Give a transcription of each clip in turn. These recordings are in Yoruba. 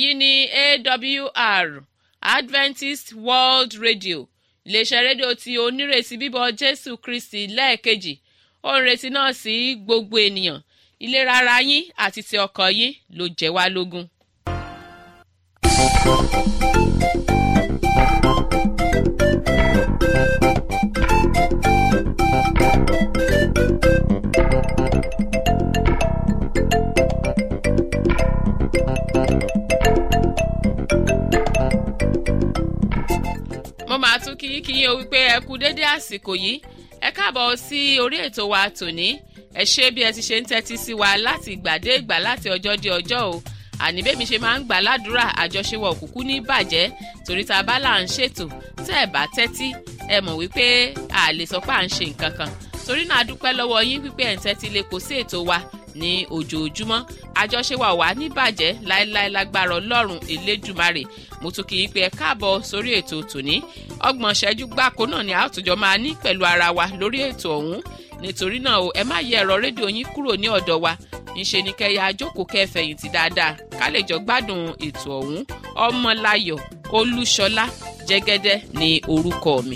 èyí ni awr adventist world radio iléeṣẹ́ rédíò tí onírètí bíbọ̀ jésù kristi lẹ́ẹ̀kejì ó ń retí náà sí gbogbo ènìyàn ìlera ara yín àti ti ọkàn yín ló jẹ́ wá lógún. mo máa tún kí kí yín o wípé ẹ kú dédé àsìkò yìí ẹ káàbọ̀ sí orí ètò wa tòní ẹ ṣé bí ẹ ti ṣe ń tẹ́tí sí wa láti ìgbà dé ìgbà láti ọjọ́ dé ọjọ́ o àní bẹ́ẹ̀ mi ṣe máa ń gbà ládùúrà àjọṣewọ̀ òkùnkùn ní bàjẹ́ torí ta bá là ń ṣètò tẹ́ ẹ bá tẹ́tí ẹ mọ̀ wípé a lè sọ pé à ń ṣe nǹkan kan torí náà a dúpẹ́ lọ́wọ́ yín wípé ẹ̀ ń tẹ́tí lè kó sí ètò wa ní ojoojúmọ́ àjọṣewọ̀ wà ní bàjẹ́ láéláé lágbára ọlọ́run elédùmarè mo tún kì í pé ẹ káàbọ̀ sórí ètò tòní ọgbọ̀n ṣẹ́jú gbáko náà ni àtúnjọ máa ní pẹ̀lú ara wa lórí ètò ọ̀hún nítorí náà o ẹ má yẹ ẹ̀rọ rédíò yín kúrò ní ọ̀dọ̀ wa ńṣe ni kẹyà àjókòó kẹfẹ̀yìntì dáadáa ká lè jọ gbádùn ètò ọ̀hún ọmọláyọ̀ olúṣọlá jẹ́gẹ́dẹ́ ní orúkọ mi.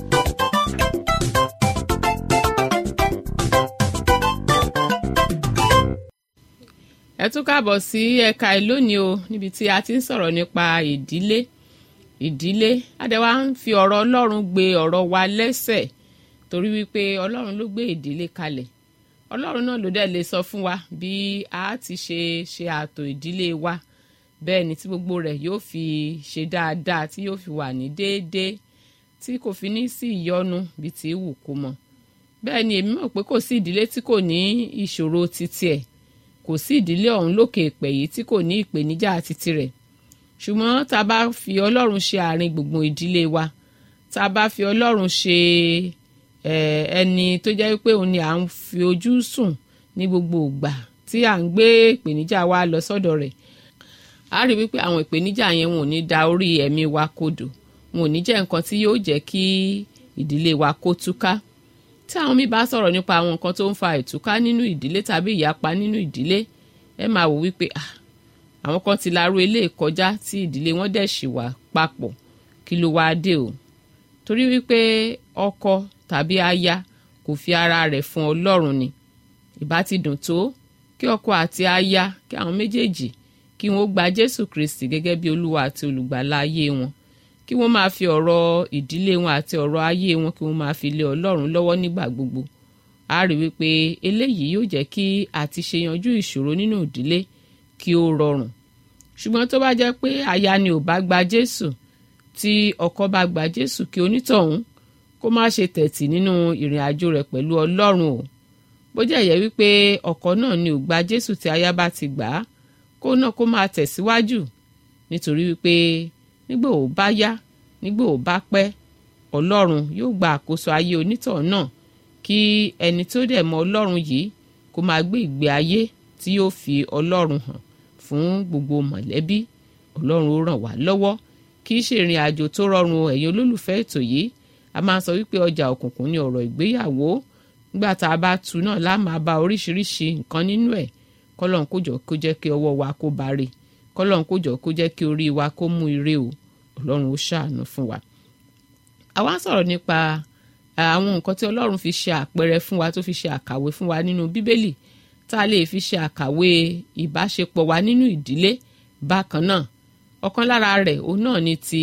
ẹ tún káàbọ̀ sí ẹ̀ka ìlónìí o níbi tí a ti ń sọ̀rọ̀ nípa ìdílé ìdílé adẹ́wà ń fi ọ̀rọ̀ ọlọ́run gbé ọ̀rọ̀ wa lẹ́sẹ̀ torí wípé ọlọ́run ló gbé ìdílé kalẹ̀ ọlọ́run náà ló dẹ̀ lè sọ fún wa bí a ti ṣe ṣe ààtò ìdílé wa bẹ́ẹ̀ ni tí gbogbo rẹ̀ yóò fi ṣe dáadáa tí yóò fi wà ní déédéé tí kò fi ní sí ìyọnu bí ti wù kó mọ bẹ́ẹ̀ ni èmi mọ̀ pé kò sí ìdílé tí kò ní ìṣòro titi ẹ̀ kò sí ìdílé ọ̀hún lókè èpè yìí tí kò ní ìpèníjà titi rẹ̀ ṣùgbọ́n tá a bá fi ọlọ́run ṣe àárín gbùngbùn ìdílé wa tá a bá fi ọlọ́run ṣe ẹni tó jẹ́ pé òun ni à ń fi ojú sùn ní gbogbo ìgbà tí à ń gbé ìpèníjà wa lọ sọ́dọ̀ rẹ̀ a rí wípé àwọn ìpèníjà yẹn wọn ò ní da orí ẹ̀mí wa kodò wọn ò ní jẹ́ nǹkan tí yóò jẹ́ kí ìdílé wa kó túká tí àwọn mi bá sọ̀rọ̀ nípa àwọn nǹkan tó ń fa ìtúká nínú ìdílé tàbí ìyapa nínú ìdílé ẹ máa wò wípé àwọn kan ti larú ilé kọjá tí ìdílé wọn dẹ̀ ṣì wà papọ̀ kí ló wáá dé o torí wípé ọkọ tàbí aya kò fi ara rẹ̀ fún ọlọ́run ni ìbá ti dùn tó kí ọkọ àti aya kí àwọn méjèèjì kí wọ́n gba jésù kristi gẹ́gẹ́ bí olúwa àti olùgbàlà ayé wọn kí wọ́n máa fi ọ̀rọ̀ ìdílé wọn àti ọ̀rọ̀ ayé wọn kí wọ́n máa fi lé ọlọ́run lọ́wọ́ nígbà gbogbo a rí wípé eléyìí yóò jẹ́ kí àti ṣe yanjú ìṣòro nínú ìdílé kí ó rọrùn ṣùgbọ́n tó bá jẹ́ pé aya ni ò bá gba jésù tí ọkọ bá gba jésù kí onítọ̀hún kó má ṣe tẹ̀tì nínú ìrìn àjò rẹ̀ pẹ̀lú ọlọ́run o bó jẹ́ yẹ wípé ọkọ náà ni ò gba jésù tí aya bá ti gbà á kó náà kó máa tẹ̀síwájú nítorí wípé nígbà ò bá yá nígbà ò bá pẹ́ ọlọ́run yóò gba àkóso ayé onítọ̀hún náà kí ẹni tó dẹ̀ mọ ọlọ́run yìí kó máa gbé ìgbé ayé tí yóò fi ọlọ́run hàn fún gbogbo mọ̀lẹ́bí ọlọ́run ó ràn wá lọ́wọ́ kì í ṣe ìrìn àjò tó rọrùn ẹ̀yin olólùfẹ́ ètò yìí a máa sọ wípé ọjà òkùnkùn ni ọ̀rọ̀ ìgbéyàwó nígbà tá a bá tu náà lá máa bá oríṣiríṣi nǹkan nínú ẹ̀ kọ́lọ́n kó jọ kó jẹ́ kí ọwọ́ wa kó bá rè kọ́lọ́n kó jọ kó jẹ́ kí orí wa kó mú ire o ọlọ́run ó ṣàánú fún wa. àwa ń sọ̀rọ̀ nípa àwọn nǹkan tí ọlọ́run fi ṣe àpẹẹrẹ fún wa tó fi ṣe àkàwé fún wa nínú bíbélì tá a lè fi ṣe àkàwé ìbáṣepọ̀ wa nínú ìdílé bákan náà ọ̀kan lára rẹ̀ òun náà ni ti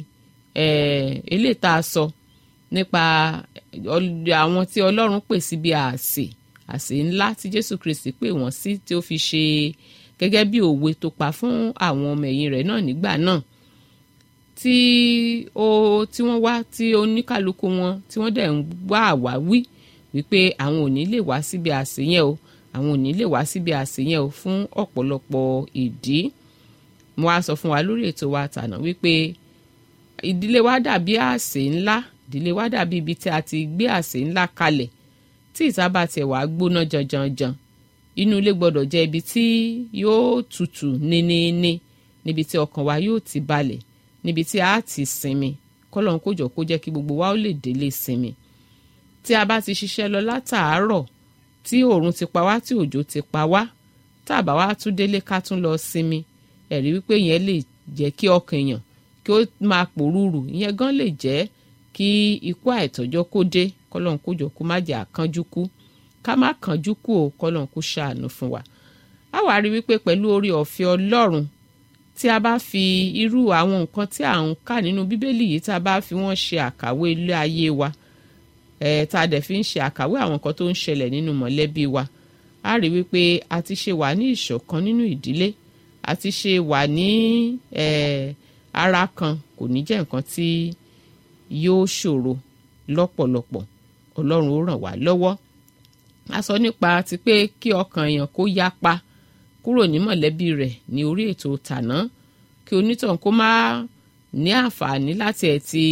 eléyìí tá a sọ nípa àwọn tí ọlọ́run pè síbi àsè àsè ńlá tí jésù kristi pè wọ́n sí tí ó fi ṣe gẹ́gẹ́ bí òwe tó pa fún àwọn ọmọ ẹ̀yìn rẹ̀ náà nígbà náà tí ó tí wọ́n wá tí oníkálukú wọn tí wọ́n dẹ̀ ń wá àwáwí wípé àwọn ò ní lè wá síbi àsè yẹn o àwọn ò ní lè wá síbi àsè yẹn o fún ọ̀pọ̀lọpọ̀ ìdí mo wá sọ fún wa lórí ètò wa tànà wípé ìdílé wa dàbí àsè ńlá ìdílé wa dàbí ibi tí a ti gbé àsè ńlá kalẹ̀ tí ìta bá tiẹ̀ wá gbóná janjanjan inú ilé gbọ́dọ̀ jẹ́ ibi tí yóò tutù níníní níbi tí ọkàn wa yóò ti balẹ̀ níbi tí a ti sinmi kọ́lọ́n kó jọ kó jẹ́ kí gbogbo wa ó lè délé sinmi tí a bá ti ṣiṣẹ́ lọ látàárọ̀ tí oòrùn ti pa wá tí òjò ti pa wá tá a bá wá tún délé ká tún lọ sinmi ẹ̀rí wípé yẹn lè jẹ́ kí ọkàn èèyàn kí ó máa pòrúurù ìyẹn gan lè jẹ́ kí ikú àìtọ́jọ́ kó dé kọ́lọ́n kó jọ kó má jẹ́ àkánjú kú ká má kánjú kú o kọ́lọ́n kó ṣàánú fún wa. a wá rí wípé pẹ̀lú orí ọ̀fẹ́ ọlọ́run tí a bá fi irú àwọn nǹkan tí à ń kà nínú bíbélì yìí tá a bá fi wọ́n ṣe àkàwé ilé ayé wa ẹ̀ tá a dẹ̀ fi ń ṣe àkàwé àwọn nǹkan tó ń ṣẹlẹ̀ nínú mọ̀lẹ́bí wa a rí wípé a ti ṣe wà ní ìṣọ̀kan nínú ìdílé a ti ṣe wà ní ara kan kò ní jẹ́ nǹkan tí yóò ṣòro lọ́pọ̀lọpọ̀ ọlọ́run ó ràn wá lọ́wọ́ a sọ nípa ti pé kí ọkàn èèyàn kó yapa kúrò ní mọ̀lẹ́bí rẹ̀ ní orí ètò tàná kí onítàn kó má ní àǹfààní láti ẹ̀ ti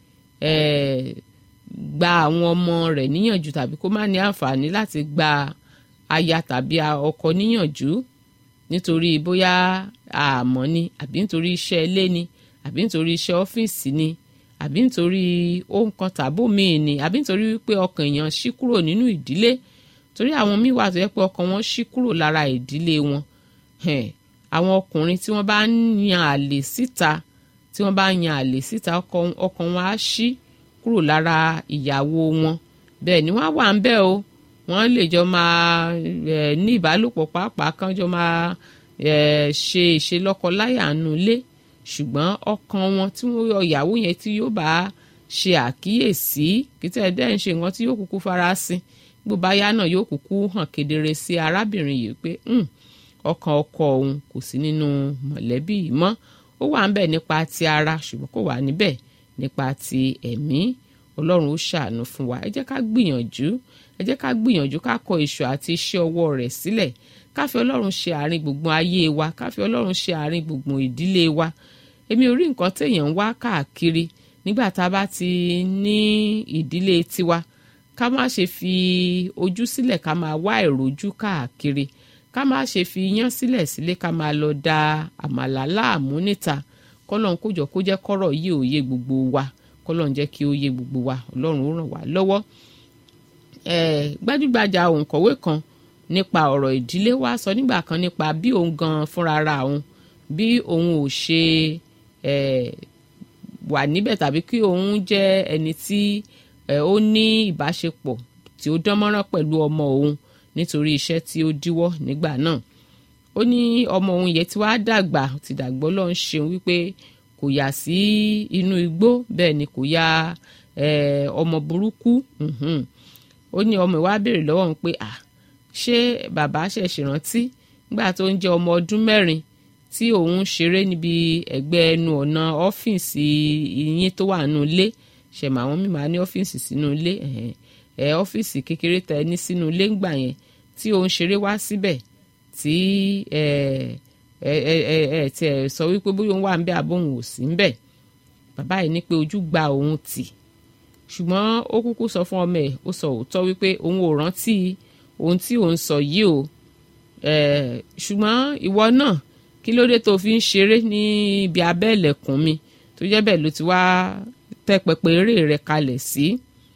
gba àwọn ọmọ rẹ̀ níyànjú tàbí kó má ní àǹfààní láti gba aya tàbí ọkọ níyànjú nítorí bóyá àmọ́ ni àbí nítorí iṣẹ́ ilé ni àbí nítorí iṣẹ́ ọ́fíìsì ni àbí nítorí ohun kan tàbó míì ni àbí nítorí wípé ọkàn èèyàn ṣí kúrò nínú ìdílé torí àwọn míì wà tó yẹ pé ọkàn wọn ṣí kúrò lára ìdílé wọn àwọn ọkùnrin tí wọ́n bá ń yan àlè síta tí wọ́n bá ń yan àlè síta ọkàn wọn á ṣí kúrò lára ìyàwó wọn bẹ́ẹ̀ ni wọ́n á wà ń bẹ̀ o wọ́n lè jọ máa ní ìbálòpọ̀ pàápàá kan jọ máa ṣe ìṣelọ́kọláyà nulẹ̀ ṣùgbọ́n ọkàn wọn tí wọ́n yọ ìyàwó yẹn tí yóò bá ṣe àkíyèsí kìtẹ́ dẹ́ ń ṣe nǹkan tí yóò kúkú farasin gbogbo báyá náà yóò kúkú hàn kedere sí arábìnrin yìí pé ọkàn ọkọ òun kò sí nínú mọ̀lẹ́bí yìí mọ́ ó wà níbẹ̀ nípa ti ara ṣùgbọ́n kò wà níbẹ̀ nípa ti ẹ̀mí ọlọ́run ó ṣàánú fún wa ẹ jẹ́ ká gbìyànjú ẹ jẹ́ ká gbìyànjú ká kọ èso àti iṣẹ́ ọwọ́ rẹ̀ sílẹ̀ ká fi ọlọ́run ṣe àárín gbùngbùn ayé wa ká fi ọlọ́run ṣe àárín gbùngbùn ìdílé wa èmi ò rí nǹkan téèyàn ń wá káàkiri nígbà tá a bá ti ní ìdílé tiwa ká má ṣe fi ojú sílẹ̀ ká máa wá ìrojú káàkiri ká má ṣe fi iyán sílẹ̀ sílé ká máa lọ da àmàlà láàmú níta kọ́lọ́n kó jọ kó jẹ́ kọ́rọ̀ yìí ò yé gbogbo wa kọ́lọ́n jẹ́ kí ó yé gbogbo wa ọlọ́run ó ràn wá lọ́wọ́ gbajúgbajà òǹkọ̀wé kan nípa ọ̀rọ̀ ìdílé wa sọ nígbà kan nípa bí òun gan fúnra ra òun bí òun ò ṣe wà níbẹ̀ tàbí kí òun jẹ́ ẹni tí ó ní ìbáṣepọ̀ tí ó dánmọ́rán pẹ̀lú ọmọ òun nítorí iṣẹ́ tí ó díwọ́ nígbà náà ó ní ọmọ òun yẹn tí wàá dàgbà ti dàgbọ́ lọ́n ṣeun wípé kò yà sí inú igbó bẹ́ẹ̀ ni kò ya ọmọ burúkú ó ní ọmọ ìwà béèrè lọ́wọ́ òun pé à ṣé bàbá ṣẹ̀ṣẹ̀ rántí nígbà tó ń jẹ́ ọmọ ọdún mẹ́rin tí òun ṣeré níbi ẹ̀gbẹ́ ẹnu ọ̀nà ọ́fíìsì yín tó wà nù ilé ṣẹ̀mọ̀ àwọn mímọ́ ní ọ́fíìsì sínú ilé ẹ̀ ọ́fíìsì kékeré tẹ ní sínú ilé ńgbà yẹn tí òun ṣeré wá síbẹ̀ tí ẹ ẹ ẹ ẹ tí ẹ sọ wípé bóyá òun wà ń bẹ àbóhùn ò sí ń bẹ bàbá yìí ní pé ojú gba òun tì ṣùgbọ́n ó kúkú sọ fún ọmọ ẹ̀ ó sọ òótọ́ wípé òun ò rántí ohun tí òun sọ yìí o ṣùgbọ́n ìwọ náà kí ló dé tó fi ń ṣeré ní ibi abẹ́ ìlẹ̀kùn mi tó jẹ́ bẹ́ẹ̀ ló ti wá tẹ́ pẹpẹ eré rẹ̀ kalẹ̀ sí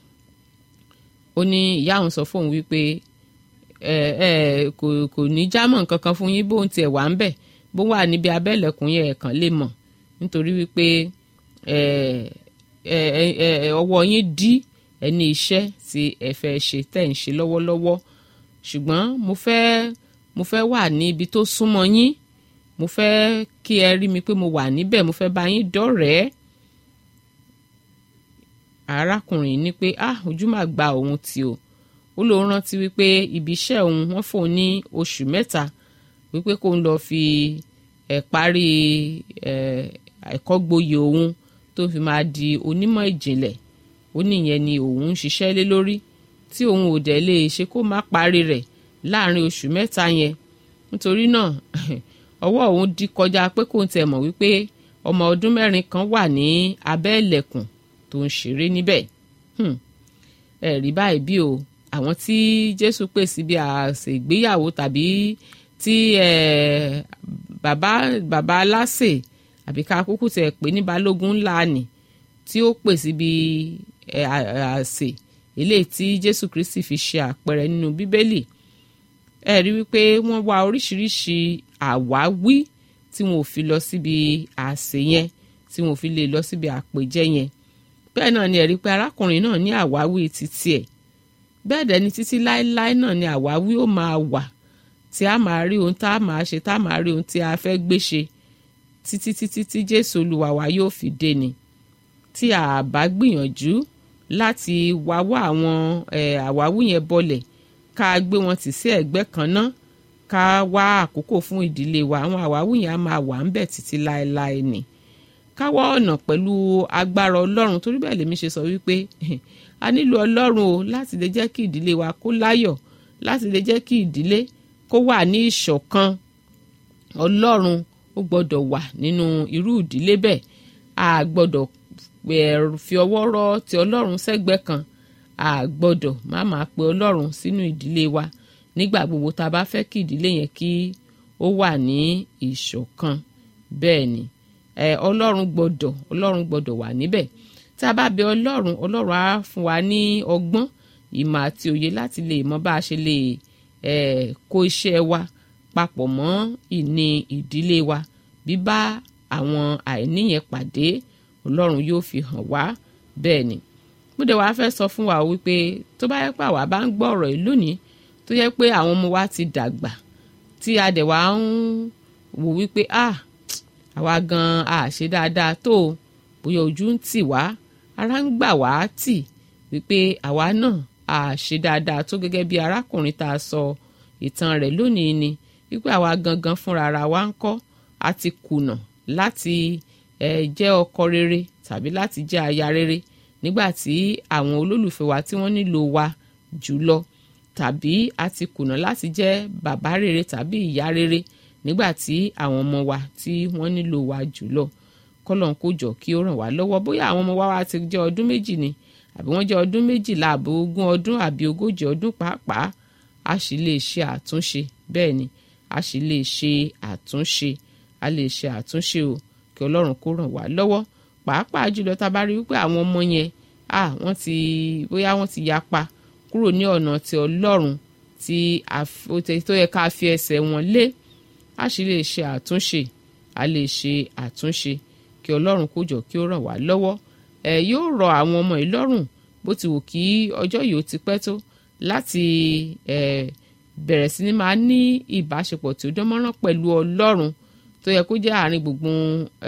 ó ní ìyá òun sọ fóun wípé ẹ ẹ kò kò ní jámọ̀ nǹkan kan fún yín bóun tiẹ̀ wà ń bẹ̀ bó wà níbi abẹ́ ìlẹ̀kùn yẹn ẹ̀kan lè mọ̀ nítorí wípé ẹ ẹ ẹ ọwọ́ yín dí ẹni iṣẹ́ tí ẹ fẹ́ ṣe tẹ̀ ń ṣe lọ́wọ́lọ́wọ́ ṣùgbọ́n mo fẹ́ mo fẹ́ wà ní ibi tó súnmọ́ yín mo fẹ́ kí ẹ rí mi pé mo wà níbẹ̀ mo fẹ́ bá yín dọ̀rẹ́ arákùnrin ní pé ah ojú mà gba òun tì o ó lóun rántí wípé ibi iṣẹ́ òun wọ́n fòun ní oṣù mẹ́ta wípé kó ń lọ fi ẹ̀ parí ẹ̀ ẹ̀kọ́ gboyè òun tó fi máa di onímọ̀ ìjìnlẹ̀ ó níyẹn ni òun ń ṣiṣẹ́ lé lórí tí òun ò dẹ̀ lè ṣe kó má parí rẹ̀ láàrin oṣù mẹ́ta yẹn nítorí náà ọwọ́ òun di kọjá pé kò ń tẹ̀ mọ̀ wípé ọmọ ọdún mẹ́rin kan wà ní abẹ́ ìlẹ̀kùn tó ń ṣeré níbẹ̀ ẹ rí báyìí bí o àwọn tí Jésù pè síbi àṣẹ ìgbéyàwó tàbí tí bàbá bàbá aláṣẹ àbí ká kúkú tẹ̀ pé ní balógun ńlá nì tí ó pè síbi àṣẹ eléyìí tí Jésù Kristi fi ṣe àpẹẹrẹ nínú Bíbélì ẹ rí wípé wọ́n wá oríṣiríṣi àwáwí tí wọn ò fi lọ síbi àsè yẹn tí wọn ò fi lè lọ síbi àpèjẹ yẹn bẹ́ẹ̀ náà ni ẹ̀rí pé arákùnrin náà ní àwáwí títí ẹ̀ bẹ́ẹ̀ dẹ̀ ni títí láéláé náà ni àwáwí ó máa wà tí a máa rí ohun tá a máa ṣe tá a máa rí ohun tí a fẹ́ gbé ṣe títí títí tí jésù olúwa wa yóò fi dé ni tí a bá gbìyànjú láti wáwá àwọn àwáwí yẹn bọlẹ̀ ká gbé wọn tì sí ẹ̀gbẹ́ kan náà ká wá àkókò fún ìdílé wa àwọn àwáwí yẹn á máa wà ń bẹ̀ títí láéláé ni ká wá ọ̀nà pẹ̀lú agbára ọlọ́run torí bẹ́ẹ̀ lèmi ṣe sọ wípé a nílò ọlọ́run o láti lè jẹ́ kí ìdílé wa kó láyọ̀ láti lè jẹ́ kí ìdílé kó wà ní ìṣọ̀kan ọlọ́run ó gbọ́dọ̀ wà nínú irú ìdílé bẹ́ẹ̀ a gbọ́dọ̀ fi ọwọ́ rọ́ ti ọlọ́run sẹ́gbẹ́ kan a gbọ́dọ̀ má máa pe ọlọ́run sínú ìdílé wa nígbà gbogbo tá a bá fẹ́ kí ìdílé yẹn kí ó wà ní ìṣọ̀kan bẹ́ẹ̀ ni ọlọ́run gbọ́dọ̀ ọlọ́run gbọ́dọ̀ wà níbẹ̀ tá a bá bẹ ọlọ́run ọlọ́run á fún wa ní ọgbọ́n ìmọ̀ àti òye láti lè mọ bá a ṣe lè kó iṣẹ́ wa papọ̀ mọ́ ìní ìdílé wa bíbá àwọn àìní yẹn pàdé ọlọ́run yóò fi hàn wá bẹ́ẹ̀ ni mo dẹ̀ wá fẹ́ sọ fún wa wípé tó bá yẹ pé àwa bá ń gbọ́ ọ̀rọ̀ yìí lónìí tó yẹ pé àwọn ọmọ wa ti dàgbà tí a dẹ̀ wá ń wò wípé ah àwa gan a ṣe dáadáa tó o bóyá ojú ń tì wá ara ń gbà wá tì wípé àwa náà a ṣe dáadáa tó gẹ́gẹ́ bí arákùnrin tá a sọ ìtàn rẹ̀ lónìí ni wípé àwa gangan fúnra ara wa ń kọ́ a ti kùnà láti eh, jẹ́ ọkọ rere tàbí láti jẹ́ aya rere nígbà tí àwọn olólùfẹ́ wa tí wọ́n nílò wa jùlọ tàbí a ti kùnà láti jẹ́ bàbá rere tàbí ìyá rere nígbà tí àwọn ọmọ wa tí wọ́n nílò wa jùlọ kọ́lọ́n kó jọ kí ó ràn wá lọ́wọ́ bóyá àwọn ọmọ wa wa ti jẹ́ ọdún méjì ni àbí wọ́n jẹ́ ọdún méjìlá àbí ogún ọdún àbí ogójì ọdún pàápàá a sì lè ṣe àtúnṣe bẹ́ẹ̀ ni a sì lè ṣe àtúnṣe a lè ṣe àtúnṣe o kí ọlọ́run kó ràn wá lọ́wọ́ pàápàá jùlọ tá a bá rí wípé àwọn ọmọ yẹn à wọ́n ti bóyá wọ́n ti yapa kúrò ní ọ̀nà ti ọlọ́run tí tó yẹ ká fi ẹsẹ̀ wọn lé a sì lè ṣe àtúnṣe a lè ṣe àtúnṣe kí ọlọ́run kó jọ kí ó ràn wá lọ́wọ́ ẹ yóò rọ àwọn ọmọ yìí lọ́rùn bó ti wù kí ọjọ́ yìí ó ti pẹ́ tó láti ẹ bẹ̀rẹ̀ sí ni máa ní ìbáṣepọ̀ tí ó dán mọ́rán pẹ̀lú ọlọ́run tó yẹ kó jẹ́ àárín gbùngbùn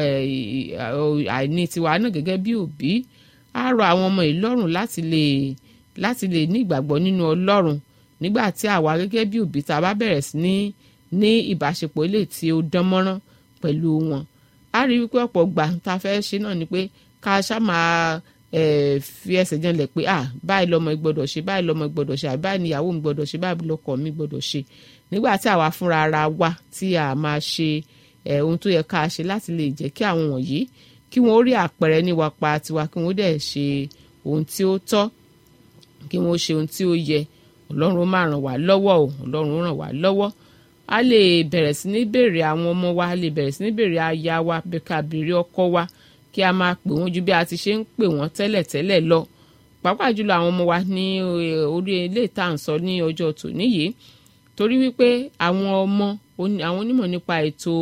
àìní tiwa náà gẹ́gẹ́ bí òbí á rọ àwọn ọmọ yìí lọ́rùn láti lè láti lè ní ìgbàgbọ́ nínú ọlọ́run nígbà tí àwa gẹ́gẹ́ bí òbí tá a bá bẹ̀rẹ̀ sí ní ní ìbáṣepọ̀ ilé tí ó dán mọ́rán pẹ̀lú wọn a rí wípé ọ̀pọ̀ gbà tá a fẹ́ ṣe náà ni pé ká ṣá máa fi ẹsẹ̀ janlẹ̀ pé ah báyìí lọmọ ìgbọ́dọ̀ ṣe báyìí lọmọ ìgbọ́dọ̀ ṣe àbí báyìí níyàwó mi gbọ́dọ̀ ṣe báyìí lọkọ mi gbọ́dọ̀ ṣe nígbà tí àwa fúnra ara wa tí a máa ṣe ohun tó yẹ ká ṣe láti lè jẹ́ kí àwọn wọ̀nyí kí wọ́n rí àpẹẹrẹ níwa pa tiwa kí wọ́n dẹ̀ ṣe ohun tí ó tọ́ kí wọ́n ṣe ohun tí ó yẹ ọlọ́run máa ràn wá lọ́wọ́ o ọlọ́run ràn wá lọ́wọ́ a lè bẹ̀rẹ̀ sí ní béèrè àwọn ọmọ wa a lè bẹ̀rẹ̀ sí ní béèrè aya wa ká béèrè ọkọ wa kí a máa pè wọ́n ju bí a ti ṣe ń pè wọ́n tẹ́lẹ̀tẹ́lẹ̀ lọ pàápàá jùlọ àwọn ọmọ wa ní orí ilé ìta ń sọ ní ọjọ́ tòní yìí torí wípé àwọn ọmọ àwọn onímọ̀ nípa ètò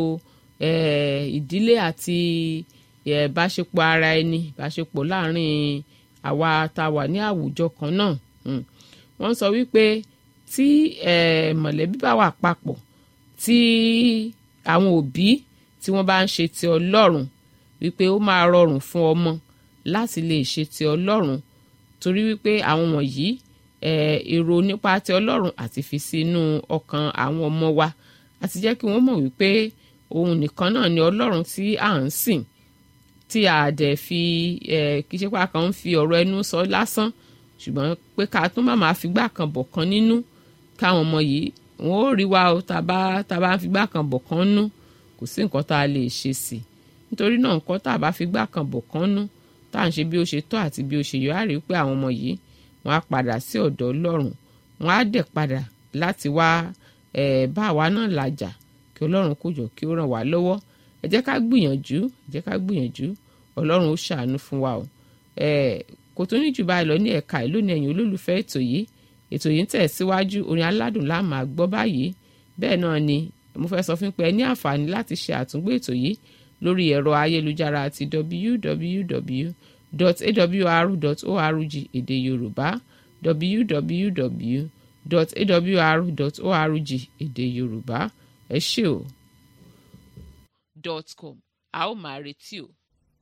ìdílé àti ìbáṣepọ̀ ara ẹni ìbáṣepọ̀ láàrin àwa tá a wà ní àwùjọ kan náà wọ́n sọ wípé tí mọ̀lẹ́bí bá wà papọ̀ tí àwọn òbí tí wọ́n bá ń ṣe ti ọlọ́run wípé ó máa rọrùn fún ọmọ láti lè ṣe ti ọlọ́run torí wípé àwọn wọ̀nyí èrò nípa ti ọlọ́run àti fi sínú ọkàn àwọn ọmọ wa àti jẹ́ kí wọ́n mọ̀ wípé òun nìkan náà ni ọlọ́run tí à ń sìn tí a dẹ̀ fi kí ṣe pa kan ń fi ọ̀rọ̀ ẹnu sọ lásán ṣùgbọ́n pé ká tún má máa figbá kan bọ̀ kan nínú káwọn ọmọ yìí wọn ò rí wa o tàbá tàbá ń figbá kan bọ̀ kan nú kò sí nǹkan tá a lè ṣe sí i nítorí náà nǹkan tá a bá figbá kan bọ̀ kan nú tá à ń ṣe bí ó ṣe tọ́ àti bí ó ṣe yọ á rí pé àwọn ọmọ yìí wọ́n á padà sí ọ̀dọ̀ ọlọ́run wọ́n á dẹ̀ padà láti wá bá àwa náà làjà kí ọlọ́run kó jọ kí ó ràn wá lọ́wọ́ ẹ jẹ́ ká gbìyànjú ẹ jẹ́ ká gbìyànjú ọlọ́run ó ṣàánú fún wa o kò tó ní jù báyìí lọ ní ẹ̀ka ìlú ní ẹ̀yìn olólùfẹ́ ètò yìí ètò yìí ń tẹ̀ síwájú orin aládùn la máa gbọ́ báyìí bẹ́ẹ̀ náà ni mo fẹ́ sọ fún pé ẹ ní àǹfààní láti ṣe àtúngbò ètò yìí lórí ẹ̀rọ ayélujára àti www.awr.org èdè yorùbá www.awr.org èdè yorùbá ẹ ṣé o. dot com a ó máa retí o.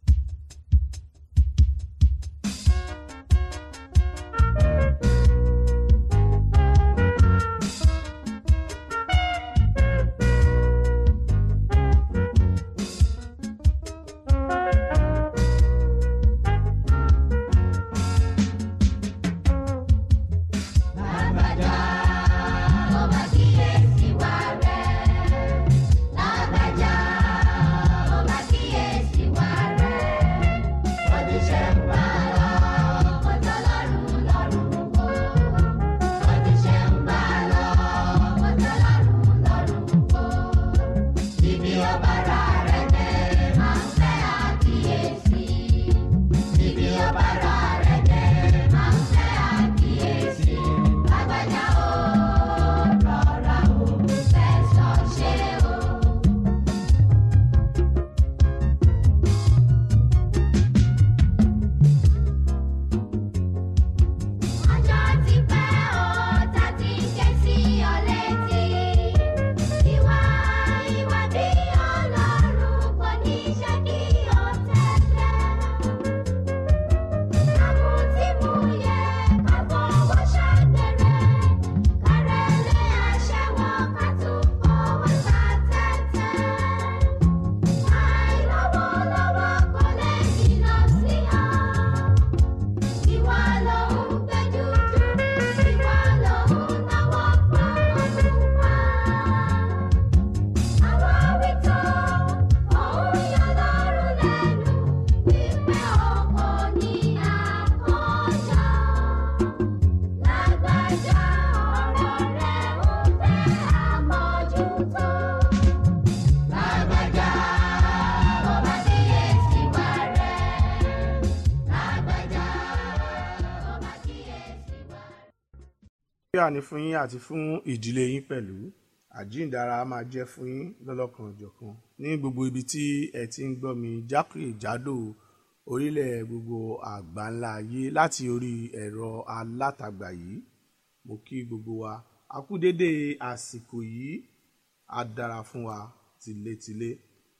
Lágbájá, ó máa kíyèsí wa rẹ̀. Lágbájá, ó máa kíyèsí wa rẹ̀. Bọ́dún ṣe ń bá lọ, kò tọ́ lọ́rùn lọ́rùn wò. Bọ́dún ṣe ń bá lọ, kò tọ́ lọ́rùn lọ́rùn wò. Ibi ó bá ra rẹ̀ dé, máa ń fẹ́ àkíyèsí. Ibi ó bá ra rẹ̀ dé, máa ń fẹ́ àkíyèsí. Lágbájá o, rọra o, fẹ̀sọ̀ ṣe o. Ọjọ́ ti pẹ́ o, ta ti ké sí ọ létí. Ìwà ìwà bí Ọlọ́run kò ní ṣe kí o tẹ̀lé. Àmútímúyẹ ká fọwọ́ ṣàgbèrè. Kárẹ́lé aṣẹ́wó ká tún fọwọ́ ta tẹ́tẹ́. Àìlọ́wọ́lọ́wọ́ kò lè jìnnà sí ọ. Ìwà ló ń gbẹ́jú jù, ìwà ló ń náwó fọwọ́ pa. Àwọn wító, òun yọ lọ́rùn lẹ́nu, wípé ọkọ ní àkọjá. Lágbájá ọ̀rọ̀ rẹ̀ ń fẹ́ àmójútó. Lágbájá, ó máa kíyèsí wa rẹ̀. Lágbájá, ó máa kíyèsí wa rẹ̀. àlàáfíà ni fún yín àti fún ìdílé yín pẹ̀lú àjíǹdára máa jẹ́ fún yín lọ́lọ́kan òjọ̀kan ní gbogbo ibi tí ẹ ti ń gbọ́ mi jákèjádò orílẹ̀ gbogbo àgbáńlá ayé láti orí ẹ̀rọ alátagbà yìí mo kí gbogbo wa a kú dédé àsìkò yìí á dára fún wa tìletìle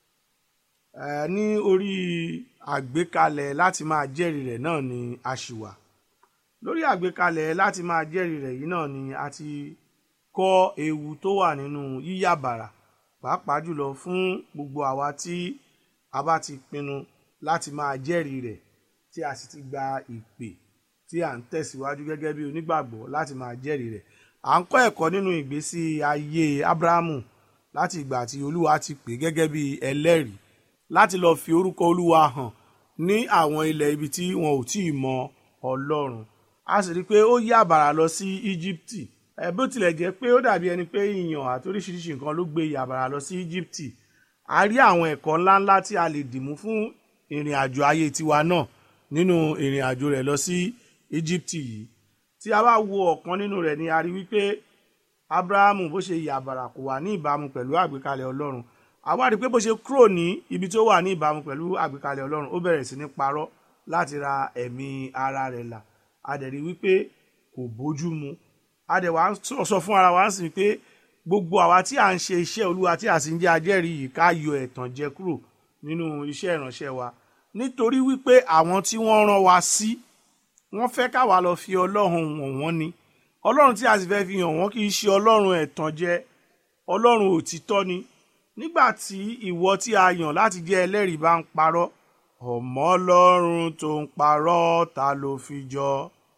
ẹ ní orí àgbékalẹ̀ láti máa jẹ́rìí rẹ̀ náà ni a ṣì wà lórí àgbékalẹ̀ láti máa jẹ́rìí rẹ̀ yìí náà ni a ti kọ́ ewu tó wà nínú yíyà bàrà pàápàá jùlọ fún gbogbo àwa tí a bá ti pinnu láti máa jẹ́rìí rẹ̀ tí a sì ti gba ìpè tí à ń tẹ̀síwájú gẹ́gẹ́ bí onígbàgbọ́ láti máa jẹ́rìí rẹ̀ à ń kọ́ ẹ̀kọ́ nínú ìgbésí ayé Ábúráhámù láti ìgbà tí Olúwa ti pè gẹ́gẹ́ bí ẹlẹ́rìí láti lọ fi orúkọ Olúwa hàn ní àwọn ilẹ̀ ibi tí wọn ò tí ì mọ Ọlọ́run a sì rí i pé ó yí àbàrà lọ sí Íjíbítì ẹ bó tilẹ̀ jẹ́ pé ó dàbí ẹni pé ìyàn àti oríṣiríṣi nǹkan ló gbé ìyàbàrà lọ sí Íjíbítì a rí àwọn ẹ̀kọ́ ńláńlá tí a lè dìmú fún ìrìn àjò ayé tiwa náà nínú ìrìn àjò rẹ̀ lọ sí Íjíbítì yìí tí a bá wo ọ̀kan nínú rẹ̀ ni a rí wípé Ábúráhámù bó ṣe ìyàbàrà kò wà ní ìbámu pẹ̀lú àgbékalẹ̀ Ọlọ́run àwa rí i pé bó ṣe kúrò ní ibi tó wà ní ìbámu pẹ̀lú àgbékalẹ̀ Ọlọ́run ó bẹ̀rẹ̀ sí ní parọ́ láti ra ẹ̀mí ara rẹ̀ là a dẹ̀ rí wípé kò bójú mu a dẹ̀ wá sọ fún ara wa ń sìn pé gbogbo àwa tí à ń ṣe iṣẹ́ olúwa tí a sì ń jẹ́ ajẹ́rìí yìí ká yọ ẹ̀tàn jẹ kúrò nínú iṣẹ́ ìránṣẹ́ wa nítorí wípé àwọn tí wọ́n rán wa sí wọ́n fẹ́ káwa lọ fi ọlọ́run wọ̀n wọ́n ni ọlọ́run tí a sì fẹ́ fi hàn wọ́n kì í ṣe ọlọ́run ẹ̀tàn jẹ ọlọ́run òtítọ́ ni nígbà tí ìwọ tí a yàn láti jẹ́ ẹlẹ́rìí bá ń parọ́ ọmọ ọlọ́run tó ń parọ́ ta ló fi jọ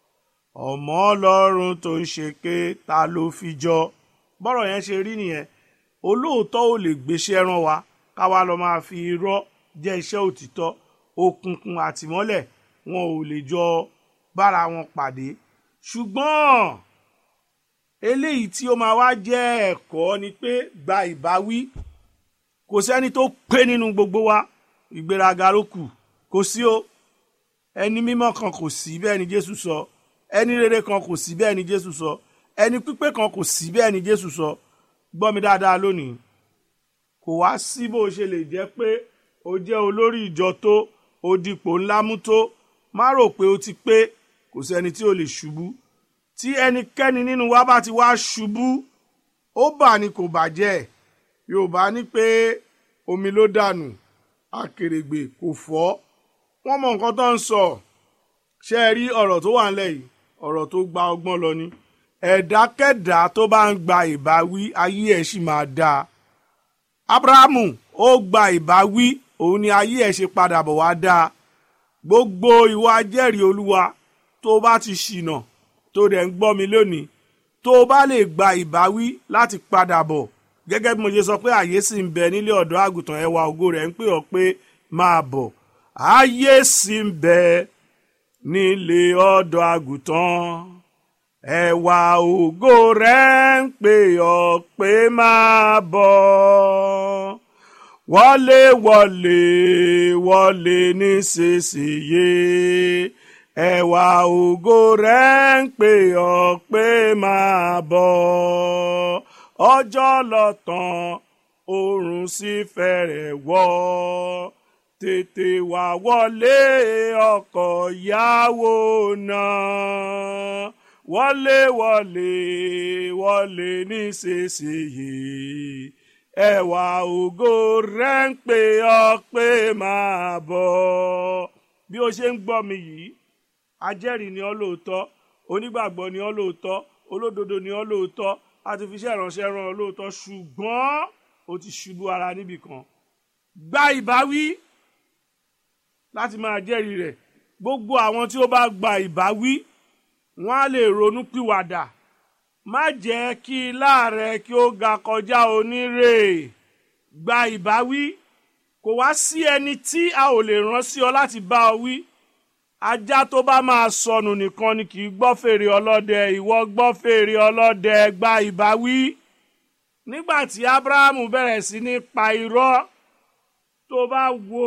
ọmọ ọlọ́run tó ń ṣèké ta ló fi jọ bọ́rọ̀ yẹn ṣe rí nìyẹn olóòótọ́ ò lè gbéṣẹ́ rán wa káwa lọ máa fi irọ́ jẹ́ iṣẹ́ òtítọ́ òkùnkùn àtìmọ́lẹ̀ wọn ò lè jọ bára wọn pàdé ṣùgbọ́n eléyìí tí ó máa wá jẹ́ ẹ̀kọ́ ni pé gba ìbáwí kò sẹ́ni tó pé nínú gbogbo wa ìgbéraga ló kù kò sí o ẹni mímọ́ kan kò sí bẹ́ẹ̀ ni Jésù sọ ẹni rere kan kò sí bẹ́ẹ̀ ni Jésù sọ ẹni pípé kan kò sí bẹ́ẹ̀ ni Jésù sọ gbọ́ mi dáadáa lónìí kò wá sí bó ṣe lè jẹ́ pé o jẹ́ olórí ìjọ tó o dipò ńlá mú tó má rò pé o ti pé kò sẹ́ni tí o lè ṣubú tí ẹnikẹ́ni nínú wa bá ti wá ṣubú ó bà ní kò bàjẹ́ yorùbá ní pé omi ló dànù akèrègbè kò fọ́ wọ́n mọ nǹkan tó ń sọ ṣé ẹ rí ọ̀rọ̀ tó wà ńlẹ̀ yìí ọ̀rọ̀ tó gba ọgbọ́n lọ ni ẹ̀dákẹ́dá tó bá ń gba ìbáwí ayé ẹ̀ sì máa dáa abrahamu ó gba ìbáwí òun ni ayé ẹ̀ ṣe padà bọ̀ wá dáa gbogbo ìwà jẹ́rìí olúwa tó bá ti ṣìnà tó dẹ̀ ń gbọ́ mi lónìí tó bá lè gba ìbáwí láti padà bọ̀ gẹ́gẹ́ bí mo ṣe sọ pé àyè sì ń bẹ nílé ọ̀dọ́ àgùntàn ẹwà ògo rẹ̀ ń pè ọ́ pé máa bọ̀ àyè sì ń bẹ nílé ọ̀dọ́ àgùntàn ẹwà ògo rẹ̀ ń pè ọ́ pé máa bọ̀ wọlé wọlé wọlé nísinsìnyí ẹwà ògo rẹ̀ ń pè ọ́ pé máa bọ̀ ọjọ́ lọ tán oòrùn sì fẹ́rẹ̀ wọ̀ tètè wá wọlé ọkọ ìyàwó náà wọlé wọlé wọlé nísinsìnyí ẹwà ògo rẹ̀ ń pè ọ́ pé máa bọ̀ bí o ṣe ń gbọ́ mi yìí ajẹ́rìí ni ọ́ lóòótọ́ onígbàgbọ́ ni ọ́ lóòótọ́ olódodo ni ọ́ lóòótọ́ àti fi iṣẹ́ ìránṣẹ́ rán ọ lóòótọ́ ṣùgbọ́n o ti ṣubú ara níbì kan gba ìbáwí láti máa jẹ́rìí rẹ̀ gbogbo àwọn tí ó bá gba ìbáwí wọ́n á lè ronú pìwàdà má jẹ́ kí láàrẹ kí ó ga kọjá onírè gba ìbáwí kò wá sí ẹni tí a ò lè rán sí ọ láti bá ọ wí ajá tó bá máa sọnù nìkan ni kì í gbọ́ fèrè ọlọ́dẹ ìwọ gbọ́ fèrè ọlọ́dẹ gba ìbáwí nígbà tí abrahamu bẹ̀rẹ̀ sí ní pa irọ́ tó bá wo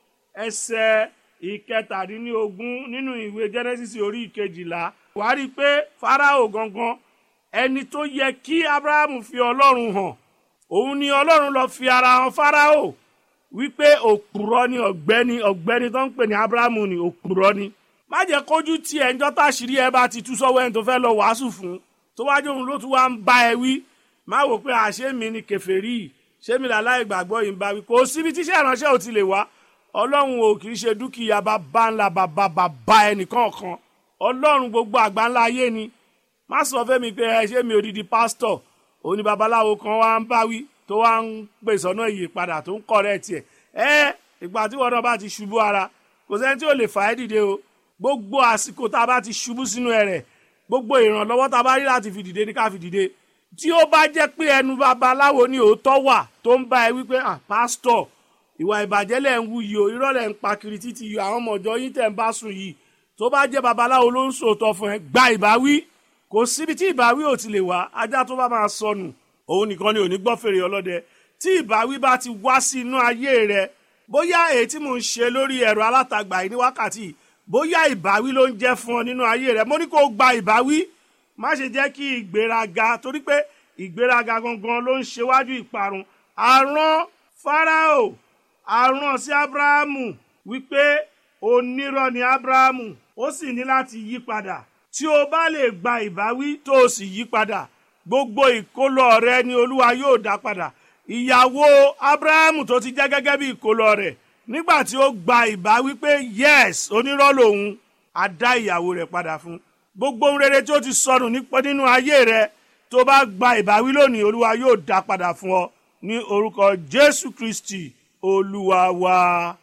ẹsẹ̀ ìkẹtàdínlógún nínú ìwé genesis orí ìkejìlá wàá rí i pé farao gangan ẹni tó yẹ kí abrahamu fi ọlọ́run hàn òun ni ọlọ́run lọ fi ara hàn farao wípé òpùrọ́ ni ọ̀gbẹ́ni ọ̀gbẹ́ni tó ń pè ní abrahamu ni òpùrọ́ ni má jẹ́ kójú tí ẹ̀ ń jọ́ táṣìírí ẹ bá ti tú sọ́wọ́ ẹni tó fẹ́ lọ wàásù fún tó wájú òun ló tún wá ń bá ẹ wí má wò pé àṣé mi ni kèfèrí ṣé mi làlá ìgbàgbọ́ yìí ń bá wí kò síbi tíṣẹ́ ìránṣẹ́ ò ti lè wá ọlọ́run ò kì í ṣe dúkìá bàbá ńlá bàbá bàbá ẹnìkan kan ọlọ́run gbogbo àgbà ńlá ayé ni má sọ fẹ́mi pé ẹ ṣé mi odidi pásítọ̀ òní babaláwo kan wá ń bá wí tó wá ń pèsè ọ̀nà ìyípadà tó ń kọ̀rẹ́ tiẹ̀ ẹ ìgbà tí wọn náà bá ti ṣubú ara kò sẹ́ni tí ò lè fà ẹ́ dìde o gbogbo àsìkò tá a bá ti ṣubú sínú ẹ rẹ̀ gbogbo ìrànlọ́wọ́ tá a bá rí láti fi dìde ní ká fi dìde tí ó bá jẹ́ pé ẹnu babaláwo ni òótọ́ wà tó ń bá ẹ wípé ah pásítọ̀ ìwà ìbàjẹ́ lẹ̀ ń wú yìí o irọ́ lẹ̀ ń pa kiri títí yìí àwọn ọmọ ọ̀jọ́ yín tẹ̀ ń bá sùn yìí tó bá jẹ́ babaláwo ló ń sòótọ́ fún ẹ gba ìbáwí kò síbi tí ìbáwí ò ti lè wá ajá tó bá máa sọnù òun nìkan ni ò ní gbọ́ fèrè ọlọ́dẹ tí ìbáwí bá ti wá sí inú ayé rẹ bóyá èyí tí mò ń ṣe lórí ẹ̀rọ alátagbà yìí ní wákàtí bóyá ìbáwí ló ń jẹ́ fún ọ nínú ayé rẹ mo ní kó o gba ìbáwí má ṣe jẹ́ kí ìgbéraga torí pé ìgbéraga gangan ló ń ṣèwájú ìparun àrùn Fáráò àrùn sí Ábúráhámù wípé onírọ́ ni Ábúráhámù ó sì ní láti yí padà tí o bá lè gba ìbáwí tó o sì yí padà gbogbo ìkólọ rẹ ni Olúwa yóò dá padà ìyàwó Ábúráhámù tó ti jẹ́ gẹ́gẹ́ bí ìkólọ rẹ̀ nígbà tí ó gba ìbáwí pé yes onírọ́ lòun á dá ìyàwó rẹ̀ padà fún gbogbo ohun rere tí ó ti sọnù nípa nínú ayé rẹ tó bá gba ìbáwí lónìí Olúwa yóò dá padà fún ọ ní orúkọ Jésù Kristi Olúwa wa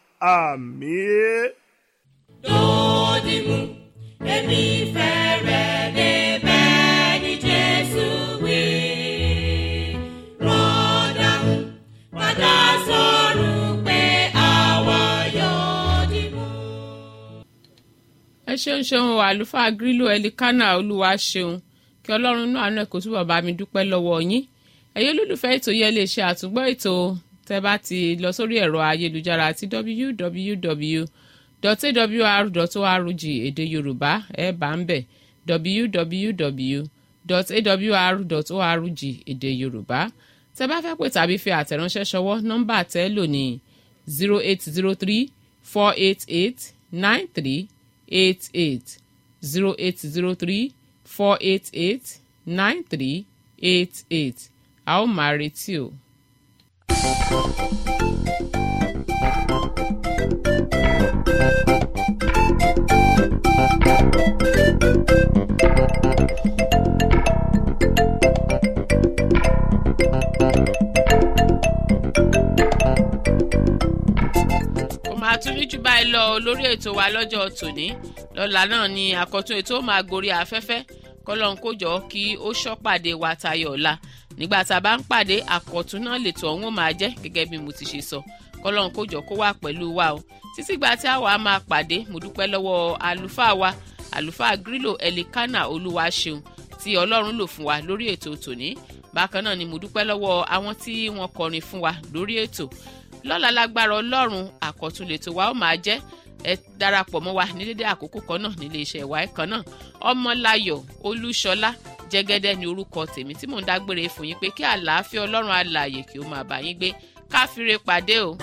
àmín. Dòdìmú, èmi fẹ́ rẹ̀ débẹ̀ ní Jésù wí. Rọ́dàmú, padà sọ̀rọ̀ pé àwa yóò dìmú. ẹ ṣeun ṣeun o àlùfáà grílò ẹlikánà olúwa ṣeun kí ọlọ́run náà àánú ẹ̀ kó túbọ̀ bá mi dúpẹ́ lọ́wọ́ yín ẹ̀yin olólùfẹ́ ètò yẹn lè ṣe àtúngbọ́ ètò tẹ́ bá ti lọ sórí ẹ̀rọ ayélujára àti www.awr.org èdè yorùbá ẹ̀ bá ń bẹ̀ www.awr.org èdè yorùbá tẹ́ bá fẹ́ pè tàbí fi àtẹ̀ránṣẹ́ ṣọwọ́ nọ́mbà tẹ́ lò ní zero eight zero three four eight eight nine three eight eight zero eight zero three four eight eight nine three eight eight a ó máa retí o. kò máa tún ní jù báyìí lọ lórí ètò wa lọ́jọ́ tòní lọ́la náà ni àkọ́tún ètò máa gorí afẹ́fẹ́ kọ́lọ́n kó jọ kí ó ṣọ́pàdé wa tayọ̀ ọ̀la nígbà tá a bá ń pàdé àkọ́tún náà lètò ọ̀hún ó máa jẹ́ gẹ́gẹ́ bí mo ti ṣe sọ kọ́lọ́n kó jọ kó wà pẹ̀lú wa o títí gba tí àwa máa pàdé mo dúpẹ́ lọ́wọ́ àlùfáà wa àlùfáà grílò elikana olúwa ṣeun tí ọlọ́run lò fún wa lórí ètò tòní bákan náà ni mo dúpẹ́ lọ́wọ́ àwọn tí wọ́n kọrin fún wa lórí ètò lọ́la lágbára ọlọ́run àkọ́tún lètò wa ó máa jẹ́ ẹ darapọ̀ mọ́ wa ní dédé àkókò kan náà nílé iṣẹ́ ìwà ẹ̀kan náà ọmọláyọ̀ olúṣọlá jẹ́gẹ́dẹ́ ni orúkọ tèmi tí mò ń dágbére fún yín pé kí àlàáfíà ọlọ́run alààyè kí ó máa bá yín gbé káfíńre pàdé o.